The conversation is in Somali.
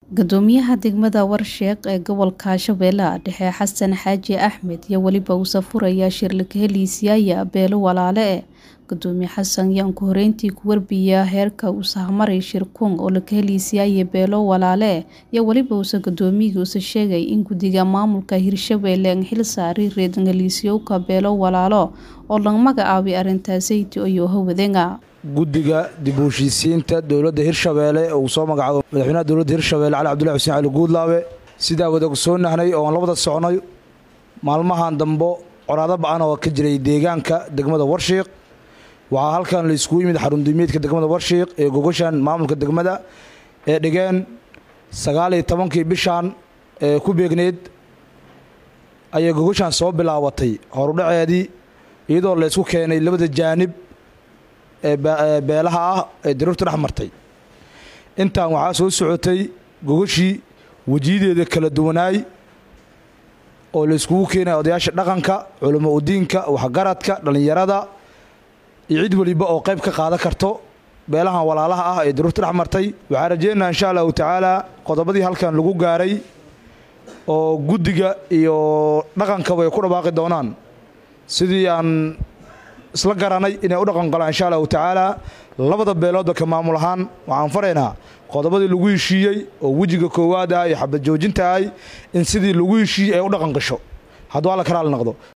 Guddoomiyaha degmada Warshaeq ee gobolka Shabeellaha Dhexe Xasan Xaaji Axmed iyo weliba uu safuraya shirlika heliisiyaaya beelo walaale Gudoomiye Xasan yaan ku horeyntii ku warbiya heerka uu sahmaray shirkuun oo la heliisiyaaya beelo walaale iyo weliba uu gudoomiyuhu sheegay in guddiga maamulka Hirshabelle ay xil saaray reedan heliisyowka beelo walaalo oo laga magacaabay arrintaasaydi iyo hawadeena guddiga dib u heshiisiinta dowladda hirshabeelle uu soo magacaabo madaxweynaha dowladda hirshabeelle cali cabdullahi xuseen cali guudlaabe sidaa wada soo nahnay oo aan la wada soconay maalmahan dambo coraado ba-an oo ka jiray deegaanka degmada warshiiq waxaa halkan la iskugu yimid xarundumiyeedka degmada warshiiq ee gogoshan maamulka degmada ee dhigeen sagaal iyo tobankii bishan ee ku beegneyd ayay gogoshan soo bilaabatay horudhaceedii iyadoo la ysku keenay labada jaanib ee beelaha ah ee daruurta dhex martay intaan waxaa soo socotay gogoshii wejiyadeeda kala duwanaay oo la iskugu keenaya odayaasha dhaqanka culamo udiinka waxgaradka dhallinyarada iyo cid weliba oo qayb ka qaadan karto beelahan walaalaha ah ee daruurta dhex martay waxaa rajeynayaa insha allahu tacaala qodobadii halkan lagu gaaray oo guddiga iyo dhaqankaba ay ku dhawaaqi doonaan sidii aan isla garanay inay u dhaqan galaan insha allahu tacaala labada beeloodba ka maamul ahaan waxaan faraynaa qodobadii lagu heshiiyey oo wejiga koowaad ah iyo xabad joojinta ahay in sidii lagu heshiiyey ay u dhaqan gasho hadduu alla karaali noqdo